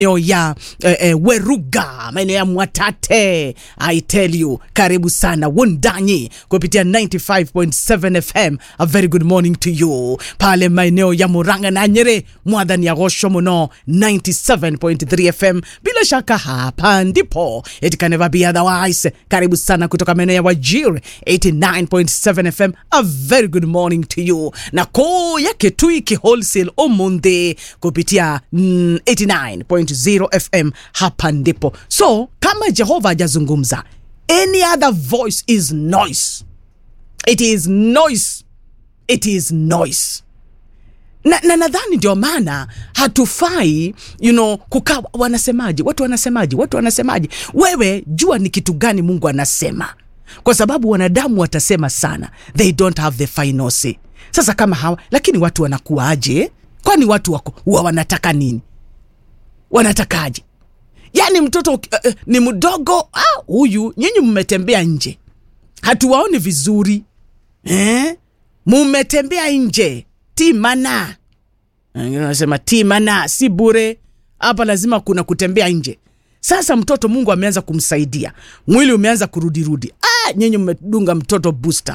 maeneo ya eh, eh, Weruga, maeneo ya Mwatate. I tell you, karibu sana Wundanyi kupitia 95.7 FM. A very good morning to you. Pale maeneo ya Murang'a na Nyeri, mwadhani ya Gosho muno 97.3 FM. Bila shaka hapa ndipo it can never be otherwise. Karibu sana kutoka maeneo ya Wajir 89.7 FM. A very good morning to you. Na koo ya Kitui Wholesale Omunde kupitia mm, 89.0 FM. Hapa ndipo. So kama Jehova hajazungumza, any other voice is noise. It is noise. It is noise na, na nadhani ndio maana hatufai you know, kukaa wanasemaje watu wanasemaje watu wanasemaje wewe jua ni kitu gani mungu anasema kwa sababu wanadamu watasema sana they don't have the final say sasa kama hawa lakini watu wanakuwaje kwani watu wako huwa wanataka nini wanatakaje yaani mtoto uh, uh, ni mdogo ah, huyu nyinyi mmetembea nje hatuwaoni vizuri eh? mumetembea nje timana wengine wanasema timana si bure hapa lazima kuna kutembea nje sasa mtoto mungu ameanza kumsaidia mwili umeanza kurudirudi ah, nyinyi mmedunga mtoto booster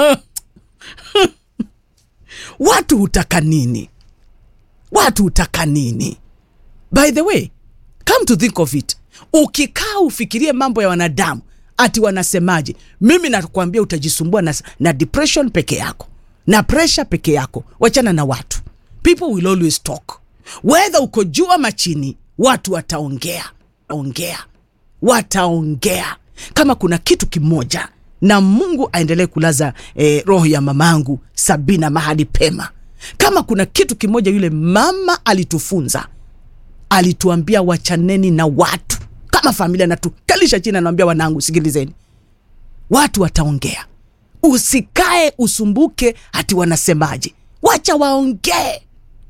watu hutaka nini watu hutaka nini by the way come to think of it ukikaa ufikirie mambo ya wanadamu ati wanasemaje mimi nakwambia utajisumbua na, na depression peke yako na pressure peke yako wachana na watu people will always talk wedha uko juu ama chini watu wataongea ongea wataongea kama kuna kitu kimoja na mungu aendelee kulaza eh, roho ya mamangu sabina mahali pema kama kuna kitu kimoja yule mama alitufunza alituambia wachaneni na watu kama familia natukalisha chini anawambia wanangu sikilizeni watu wataongea usikae usumbuke hati wanasemaje wacha waongee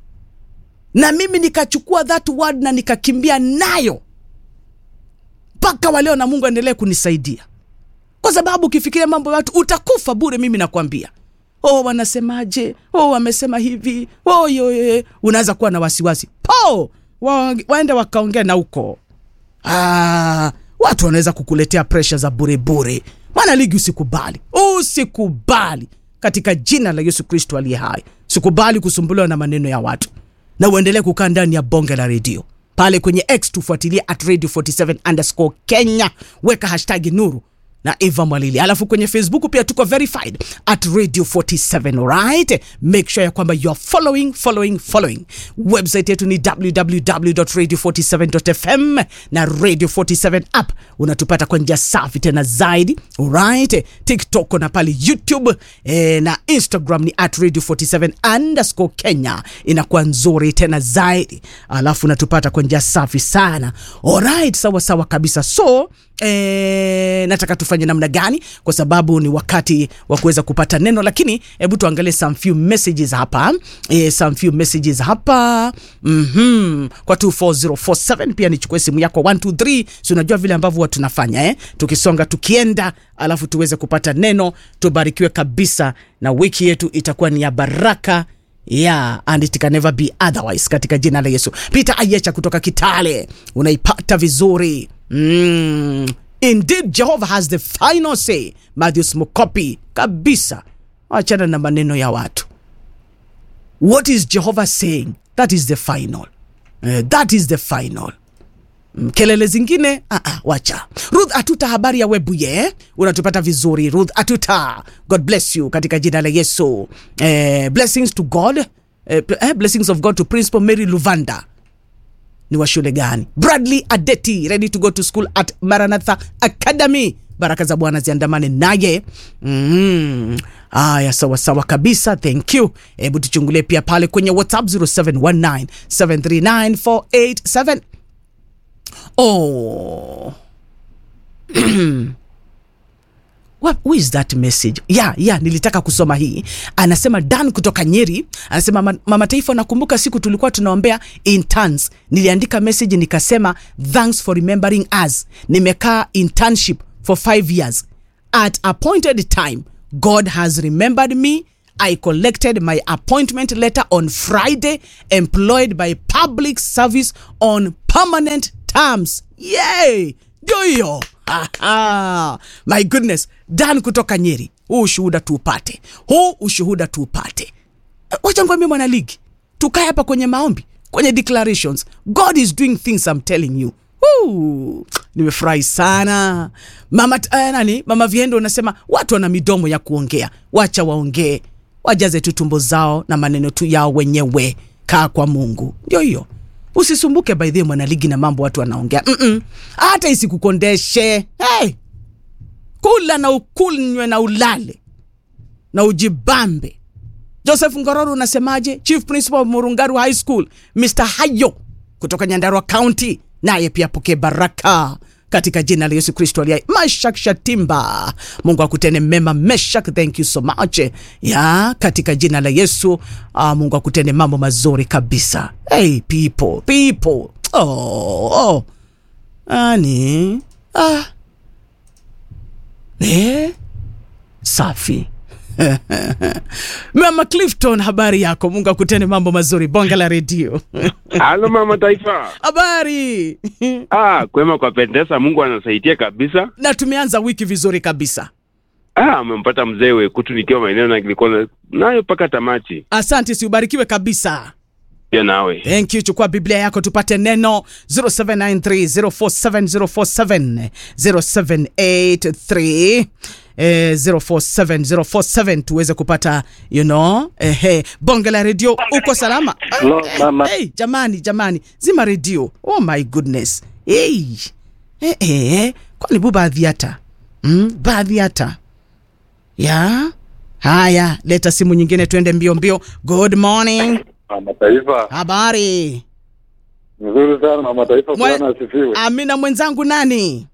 na mimi nikachukua that word na nikakimbia nayo mpaka waleo na mungu aendelee kunisaidia kwa sababu ukifikiria mambo ya watu utakufa bure mimi nakwambia oh wanasemaje oh wamesema hivi oh yoye unaanza kuwa na wasiwasi po wa, waende wakaongea na huko ah, watu wanaweza kukuletea presha za burebure mwana ligi usikubali usikubali katika jina la yesu kristo aliye hai sikubali kusumbuliwa na maneno ya watu na uendelee kukaa ndani ya bonge la redio pale kwenye x tufuatilie at radio 47 underscore kenya weka hashtagi nuru na eva mwalili alafu kwenye facebook pia tuko verified at radio 47 right make sure ya kwamba you are following following following website yetu ni www.radio47.fm na radio 47 app unatupata kwa njia safi tena zaidi right tiktok na pale youtube eh, na instagram ni at radio 47 underscore kenya inakuwa nzuri tena zaidi alafu unatupata kwa njia safi sana alright sawa sawa kabisa so E, nataka tufanye namna gani kwa sababu ni wakati wa kuweza kupata neno lakini hebu tuangalie some few messages hapa e, some few messages hapa mm-hmm. kwa 24047 pia nichukue simu yako 123 si unajua vile ambavyo huwa tunafanya eh? tukisonga tukienda alafu tuweze kupata neno tubarikiwe kabisa na wiki yetu itakuwa ni ya baraka yeah and it can never be otherwise katika jina la yesu peter ayecha kutoka kitale unaipata vizuri mm. indeed jehovah has the final say matthews mukopi kabisa achana na maneno ya watu what is jehovah saying that is the final uh, that is the final Mm, kelele zingine uh -uh, wacha ruth atuta habari ya webuye unatupata vizuri ruth atuta god bless you katika jina la yesu eh, blessings to god eh, eh, blessings of god to principal mary luvanda ni wa shule gani bradley adeti ready to go to school at maranatha academy baraka za bwana ziandamane naye mm. aya sawa sawa kabisa thank you hebu tuchungulie pia pale kwenye whatsapp 0719 739 487 oh What, who is that message yeah, yeah, nilitaka kusoma hii anasema dan kutoka nyeri anasema "Ma- mama taifa nakumbuka siku tulikuwa tunaombea interns niliandika message nikasema thanks for remembering us nimekaa internship for five years at appointed time god has remembered me I collected my appointment letter on Friday, employed by public service on permanent terms. Yay! Ndio hiyo. Aha. My goodness, Dan kutoka Nyeri. Huu ushuhuda tuupate, huu ushuhuda tuupate. Eh, Wacha ngwambie mwana ligi, tukae hapa kwenye maombi, kwenye declarations. God is doing things I'm telling you. Woo! Nimefurahi sana mama uh, nani mama Viendo unasema watu wana midomo ya kuongea, wacha waongee, wajaze tu tumbo zao na maneno tu yao wenyewe. Kaa kwa Mungu, ndio hiyo. Usisumbuke by the way, mwanaligi na mambo watu wanaongea Mm-mm. hata isikukondeshe. Hey! Kula na ukunywe na ulale na ujibambe. Joseph Ngororo unasemaje? Chief Principal of Murungaru High School, Mr. Hayo kutoka Nyandarua County, naye pia pokee baraka katika jina la Yesu Kristo aliye. Mashak Shatimba, Mungu akutene mema. Meshak, thank you so much ya katika jina la Yesu. Uh, Mungu akutene mambo mazuri kabisa. Hey people, people. Oh, oh. Ani ah. Eh? Safi. Mama Clifton, habari yako? Mungu akutene mambo mazuri. Bonge la redio. Halo mama taifa. habari Ah, kwema kwa pendeza, Mungu anasaidia kabisa. na tumeanza wiki vizuri kabisa. Ah, amempata mzee Wekutu nikiwa maeneo na nilikuwa na- nayo mpaka tamati. Asante, siubarikiwe kabisa. Pia nawe. Thank you. Chukua Biblia yako tupate neno 0793047047 0783 eh, 047047 tuweze kupata you know, eh, bonge la redio. Uko salama? Hello, mama. Hey, jamani jamani, zima redio. Oh my goodness. Hey. Eh, eh, kwani bu baadhi hata mm, baadhi hata ya haya, leta simu nyingine, tuende mbio mbio. Good morning. Mama Taifa, Habari. nzuri sana Mama Taifa, Mwe- Bwana asifiwe. Amina mwenzangu nani?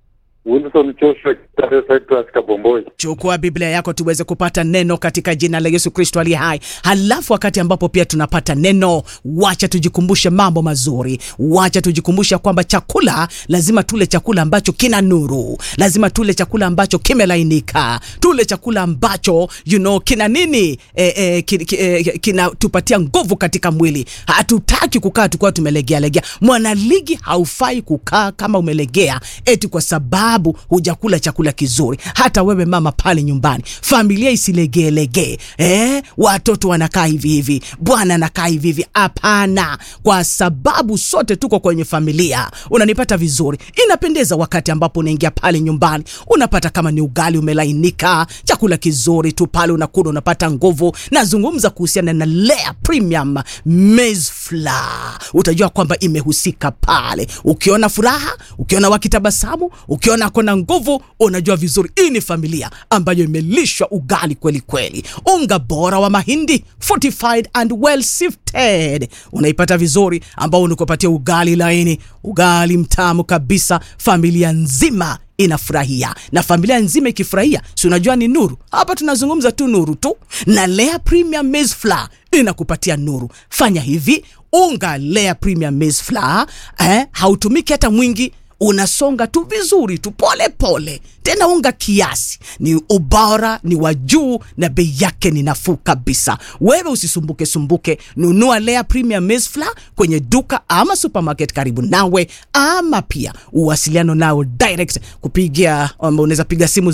Wilson Joshua Kitare Cyprus Kabomboi. Chukua Biblia yako tuweze kupata neno katika jina la Yesu Kristo aliye hai. Halafu wakati ambapo pia tunapata neno, wacha tujikumbushe mambo mazuri, wacha tujikumbushe kwamba chakula lazima tule chakula ambacho kina nuru, lazima tule chakula ambacho kimelainika, tule chakula ambacho you know, kina nini e, e, ki, ki, e, kinatupatia nguvu katika mwili. Hatutaki kukaa tukiwa tumelegea legea. Mwanaligi haufai kukaa kama umelegea eti kwa sababu hujakula chakula kizuri. Hata wewe mama pale nyumbani, familia isilegeelegee, eh, watoto wanakaa hivi hivi, bwana anakaa hivi hivi. Hapana, kwa sababu sote tuko kwenye familia. Unanipata vizuri? Inapendeza wakati ambapo unaingia pale nyumbani, unapata kama ni ugali umelainika, chakula kizuri tu pale unakula, unapata nguvu. Nazungumza kuhusiana na Lea Premium Maize Flour, utajua kwamba imehusika pale. Ukiona furaha, ukiona wakitabasamu, ukiona kona nguvu, unajua vizuri hii ni familia ambayo imelishwa ugali kweli kweli. Unga bora wa mahindi fortified and well sifted, unaipata vizuri, ambao unakupatia ugali laini, ugali mtamu kabisa, familia nzima inafurahia na familia nzima ikifurahia, si unajua ni nuru. Hapa tunazungumza tu nuru tu, na Lea Premium Maize Flour inakupatia nuru. Fanya hivi, unga Lea Premium Maize Flour eh, hautumiki hata mwingi unasonga tu vizuri tu pole pole, tena unga kiasi, ni ubora ni wa juu na bei yake ni nafuu kabisa. Wewe usisumbuke sumbuke, nunua Lea Premium Maize Flour kwenye duka ama supermarket karibu nawe, ama pia uwasiliano nao direct kupigia, um, unaweza piga simu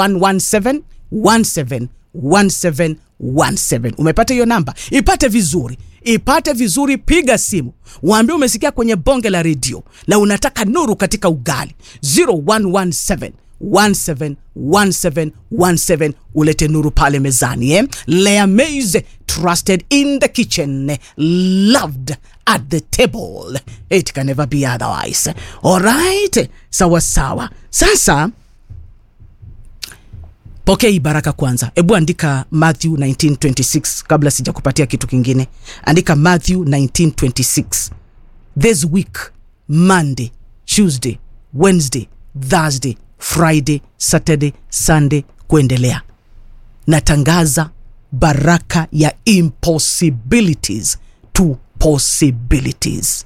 0117 17 17 17. Umepata hiyo namba? Ipate vizuri, ipate vizuri, piga simu, waambie umesikia kwenye bonge la redio na unataka nuru katika ugali 0117 17 17 17 ulete nuru pale mezani eh? Lea Maize trusted in the kitchen loved at the table it can never be otherwise alright sawa sawa sasa pokea hii baraka kwanza hebu andika matthew 1926 kabla sijakupatia kitu kingine andika matthew 1926 this week monday tuesday wednesday thursday friday saturday sunday kuendelea natangaza baraka ya impossibilities to possibilities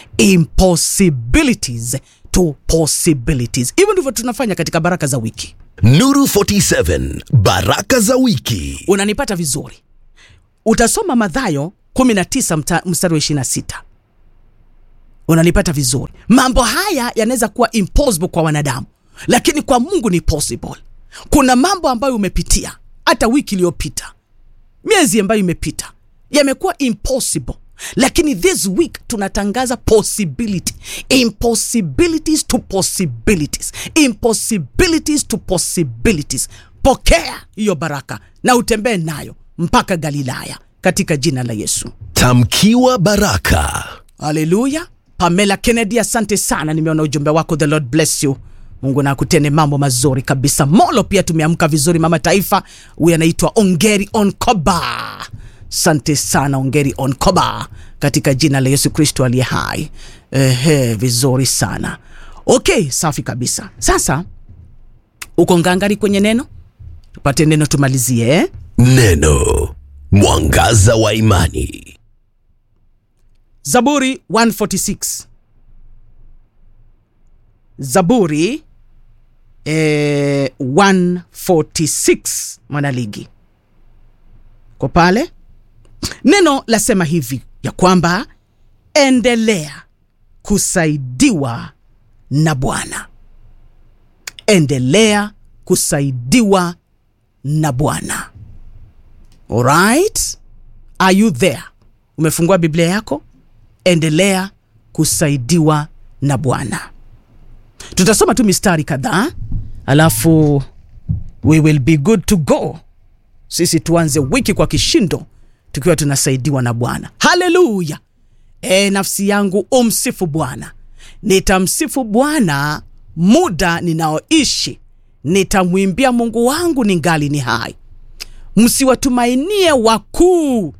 impossibilities to possibilities hivyo ndivyo tunafanya katika baraka za wiki Nuru 47 Baraka za wiki. unanipata vizuri utasoma madhayo 19 mta- mstari wa 26 unanipata vizuri mambo haya yanaweza kuwa impossible kwa wanadamu lakini kwa mungu ni possible kuna mambo ambayo umepitia hata wiki iliyopita miezi ambayo imepita yamekuwa impossible lakini this week tunatangaza possibility impossibilities to possibilities impossibilities to possibilities pokea hiyo baraka na utembee nayo mpaka galilaya katika jina la yesu Tamkiwa baraka. haleluya pamela kennedy asante sana nimeona ujumbe wako the lord bless you mungu na akutende mambo mazuri kabisa molo pia tumeamka vizuri mama taifa huyu anaitwa ongeri onkoba asante sana ongeri onkoba katika jina la yesu kristo aliye hai ehe vizuri sana okay safi kabisa sasa uko ngangari kwenye neno tupate neno tumalizie eh? Neno. Mwangaza wa imani. Zaburi 146. Zaburi eh, 146 mwanaligi kwa pale neno lasema hivi ya kwamba endelea kusaidiwa na Bwana, endelea kusaidiwa na Bwana. Alright, are you there? Umefungua Biblia yako? Endelea kusaidiwa na Bwana. Tutasoma tu mistari kadhaa, alafu we will be good to go. Sisi tuanze wiki kwa kishindo tukiwa tunasaidiwa na Bwana. Haleluya! E, nafsi yangu umsifu Bwana. Nitamsifu Bwana muda ninaoishi, nitamwimbia Mungu wangu ningali ni hai. Msiwatumainie wakuu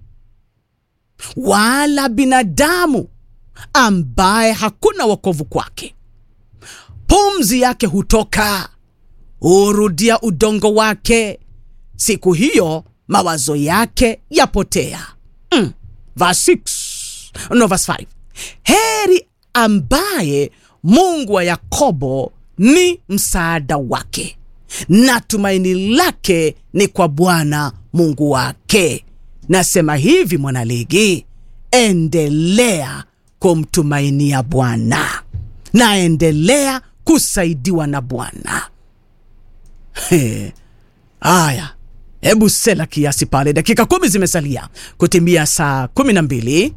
wala binadamu ambaye hakuna wokovu kwake. Pumzi yake hutoka, hurudia udongo wake, siku hiyo mawazo yake yapotea. Mm. Verse 6, no, verse 5. Heri ambaye Mungu wa Yakobo ni msaada wake na tumaini lake ni kwa Bwana Mungu wake. Nasema hivi mwanaligi, endelea kumtumainia Bwana na endelea kusaidiwa na Bwana. He, Haya, hebu sela kiasi pale, dakika kumi zimesalia kutimia saa kumi na mbili.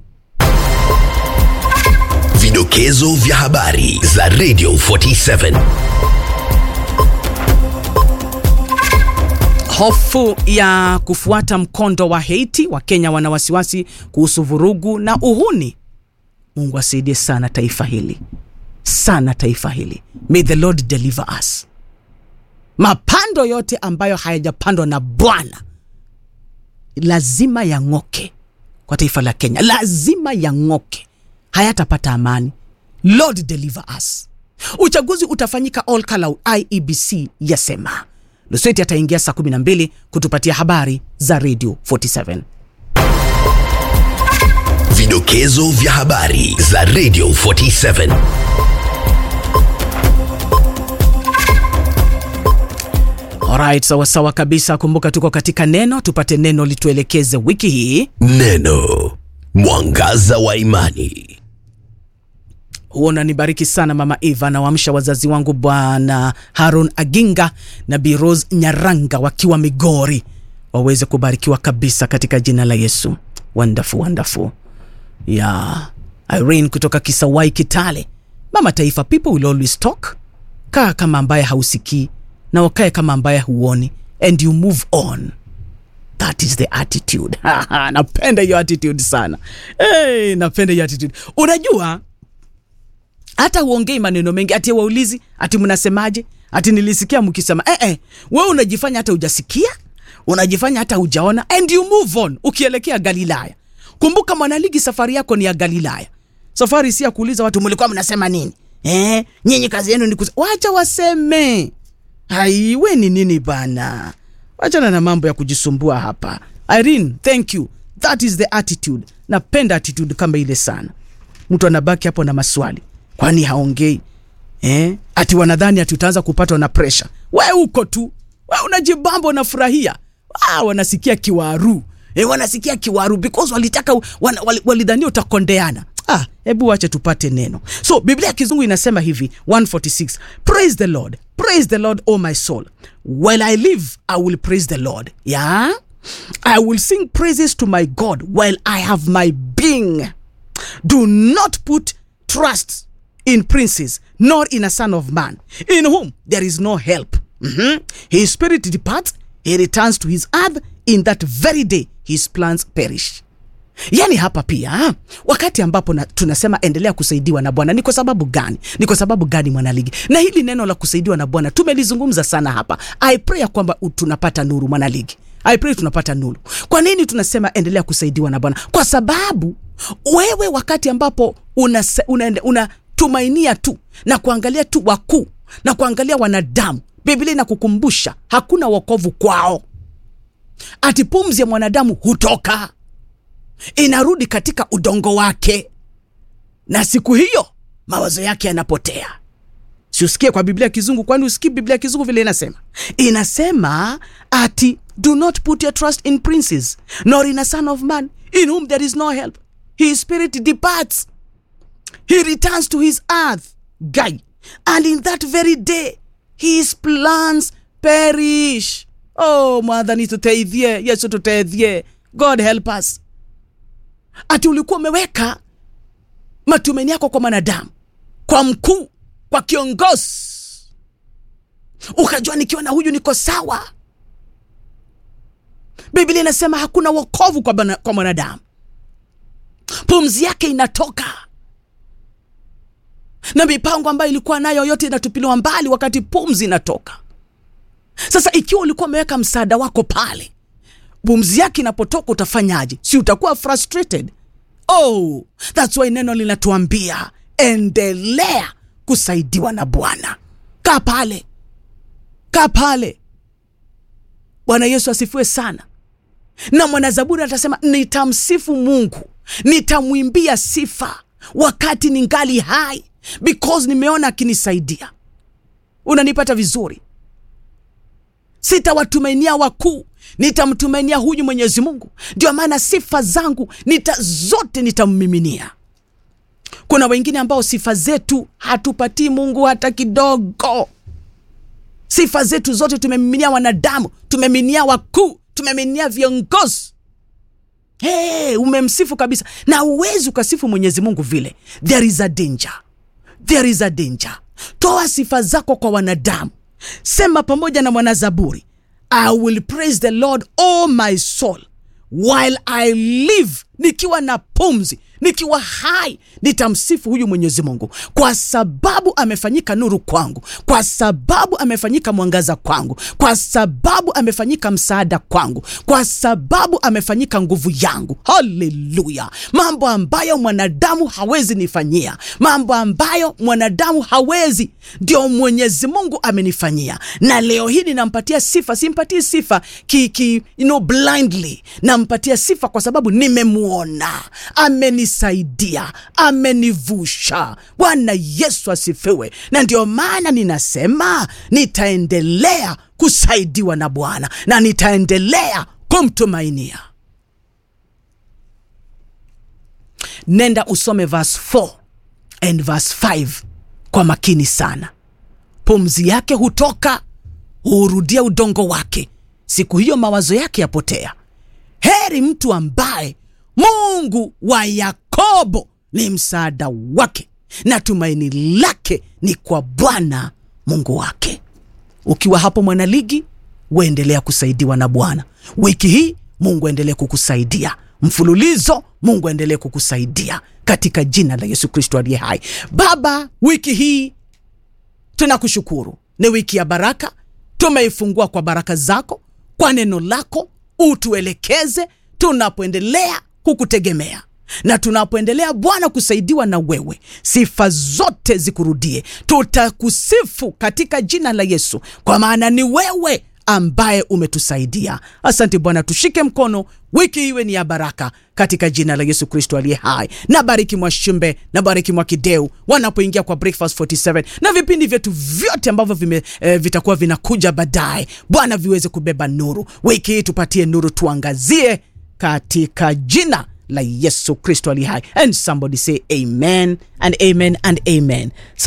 Vidokezo vya habari za Radio 47. Hofu ya kufuata mkondo wa Haiti, Wakenya wana wasiwasi kuhusu vurugu na uhuni. Mungu asaidie sana taifa hili, sana taifa hili. May the Lord deliver us. Mapando yote ambayo hayajapandwa na Bwana lazima yang'oke kwa taifa la Kenya, lazima yang'oke, hayatapata amani. Lord deliver us. Uchaguzi utafanyika all Kalau, IEBC yasema. Lusweti ataingia saa 12 kutupatia habari za Radio 47. Vidokezo vya habari za Radio 47. Alright, sawa sawa kabisa. Kumbuka tuko katika neno, tupate neno lituelekeze wiki hii. Neno. Mwangaza wa imani. huo unanibariki sana mama eva nawaamsha wazazi wangu bwana harun aginga na biros nyaranga wakiwa migori waweze kubarikiwa kabisa katika jina la yesu wonderful, wonderful. ya irene kutoka kisawai kitale mama taifa people will always talk kaa kama ambaye hausikii na wakae kama ambaye huoni and you move on that is the attitude napenda hiyo attitude sana hey, napenda hiyo attitude unajua hata uongei maneno mengi ati waulizi ati mnasemaje ati nilisikia mkisema eh, eh, we unajifanya hata ujasikia unajifanya hata ujaona and you move on ukielekea galilaya kumbuka mwanaligi safari yako ni ya galilaya safari si ya kuuliza watu mlikuwa mnasema nini eh, nyinyi kazi yenu ni kuse... wacha waseme haiwe ni nini bana wachana na mambo ya kujisumbua hapa irene thank you that is the attitude napenda attitude kama ile sana mtu anabaki hapo na maswali kwani haongei eh? ati wanadhani ati utaanza kupatwa na presha we uko tu we unajibamba unafurahia ah, wanasikia kiwaru e, wanasikia kiwaru because walitaka wana, wal, walidhania utakondeana ah, hebu wache tupate neno so biblia ya kizungu inasema hivi 146 praise the lord praise the lord o my soul while i live i will praise the lord yeah i will sing praises to my god while i have my being do not put trust in princes nor in a son of man in whom there is no help Mhm. his spirit departs he returns to his earth in that very day his plans perish yaani hapa pia ha? wakati ambapo na, tunasema endelea kusaidiwa na bwana ni kwa sababu gani ni kwa sababu gani mwanaligi na hili neno la kusaidiwa na bwana tumelizungumza sana hapa i pray ya kwamba u- tunapata nuru mwanaligi i pray tunapata nuru kwa nini tunasema endelea kusaidiwa na bwana kwa sababu wewe wakati ambapo unatumainia una, una tumainia tu na kuangalia tu wakuu na kuangalia wanadamu biblia inakukumbusha hakuna wokovu kwao ati pumzi ya mwanadamu hutoka inarudi katika udongo wake na siku hiyo mawazo yake yanapotea siusikie kwa biblia ya kizungu kwani usikii biblia ya kizungu vile inasema inasema ati do not put your trust in princes nor in a son of man in whom there is no help his spirit departs he returns to his earth guy and in that very day his plans perish oh mwadhani tuteithie yesu tuteithie god help us ati ulikuwa umeweka matumaini yako kwa mwanadamu kwa mkuu kwa kiongozi ukajua nikiwa na huyu niko sawa biblia inasema hakuna wokovu kwa, bana- kwa mwanadamu pumzi yake inatoka na mipango ambayo ilikuwa nayo yote inatupiliwa mbali wakati pumzi inatoka sasa ikiwa ulikuwa umeweka msaada wako pale pumzi yake inapotoka utafanyaje si utakuwa frustrated oh thats why neno linatuambia endelea kusaidiwa na bwana kaa pale kaa pale bwana yesu asifiwe sana na mwanazaburi atasema nitamsifu mungu nitamwimbia sifa wakati ningali hai because nimeona akinisaidia unanipata vizuri sitawatumainia wakuu nitamtumainia huyu mwenyezi mungu ndio maana sifa zangu nita zote nitammiminia kuna wengine ambao sifa zetu hatupatii mungu hata kidogo sifa zetu zote tumemiminia wanadamu tumeminia wakuu tumeminia viongozi hey, umemsifu kabisa na uwezi ukasifu mwenyezi mungu vile there is a danger there is a danger toa sifa zako kwa wanadamu sema pamoja na mwanazaburi i will praise the lord all my soul while i live nikiwa na pumzi nikiwa hai nitamsifu huyu mwenyezi mungu kwa sababu amefanyika nuru kwangu kwa sababu amefanyika mwangaza kwangu kwa sababu amefanyika msaada kwangu kwa sababu amefanyika nguvu yangu haleluya mambo ambayo mwanadamu hawezi nifanyia mambo ambayo mwanadamu hawezi ndio mwenyezi mungu amenifanyia na leo hii ninampatia sifa simpatii sifa ki, ki, you know, blindly nampatia sifa kwa sababu nimemwona amenisaidia amenivusha bwana yesu asifiwe na ndio maana ninasema nitaendelea kusaidiwa na bwana na nitaendelea kumtumainia nenda usome verse 4 and verse 5 kwa makini sana pumzi yake hutoka huurudia udongo wake siku hiyo mawazo yake yapotea heri mtu ambaye mungu wa yakobo ni msaada wake na tumaini lake ni kwa bwana mungu wake ukiwa hapo mwanaligi uendelea kusaidiwa na bwana wiki hii mungu aendelee kukusaidia mfululizo mungu aendelee kukusaidia katika jina la yesu kristo aliye hai baba wiki hii tunakushukuru ni wiki ya baraka tumeifungua kwa baraka zako kwa neno lako utuelekeze tunapoendelea kukutegemea na tunapoendelea bwana kusaidiwa na wewe sifa zote zikurudie tutakusifu katika jina la yesu kwa maana ni wewe ambaye umetusaidia. Asante Bwana, tushike mkono, wiki iwe ni ya baraka katika jina la Yesu Kristo aliye hai. Na bariki Mwashumbe na bariki Mwakideu wanapoingia kwa Breakfast 47 na vipindi vyetu vyote ambavyo vime, eh, vitakuwa vinakuja baadaye. Bwana viweze kubeba nuru wiki hii, tupatie nuru, tuangazie katika jina la Yesu Kristo aliye hai. And somebody say amen and amen and amen.